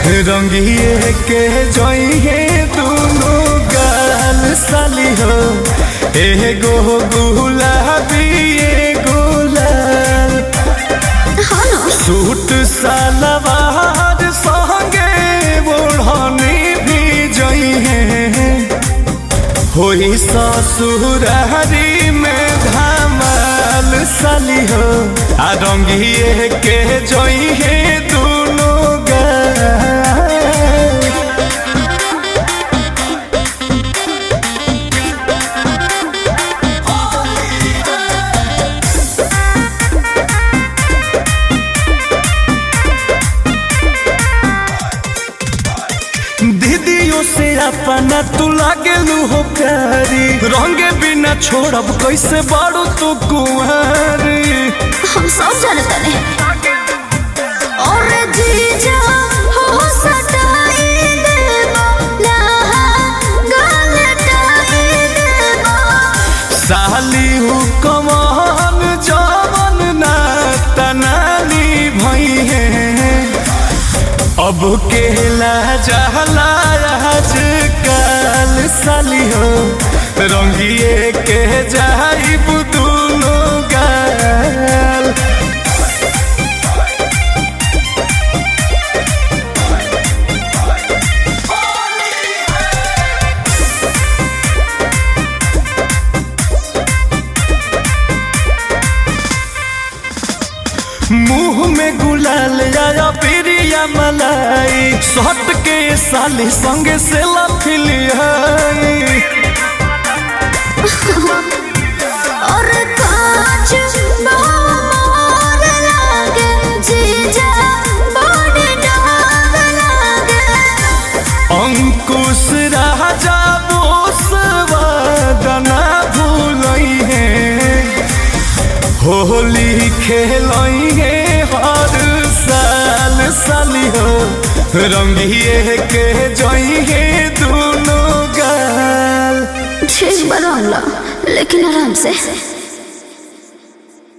रंगिए के जइहे दुनो गाल साली हो एगो गुलाबी एगो लाल हाँ ना सूट सलवार संगे ओढ़नी भी जइहे होई ससुरारी में धमाल साली हो आ रंगिए के जइहे दुनो गाल दीदियों से अपना तू लागेलू हो प्यारी रंगे बिना छोड़ब कैसे बाड़ू तू कुंवारी हम सब जानते हैं और जीजा हो सटाई देबो लहा गलटाई देबो साली हु कमान जवन ना तनानी भई है अब केला जहला आज काल साली हो रंगिए के जाइब दुनो गाल मुंह में गुलाल आया पिरिया मलाई सट के साली संगे से लफिलियाई और कांच मोर लागे जीजा बड़ डाग लागे अंकुश राजा बोसवादना भूलई है होली खेलई है हर साल साली हो रंगिए के जई है दोनों गाल ठीक बरंगला लेकिन आराम से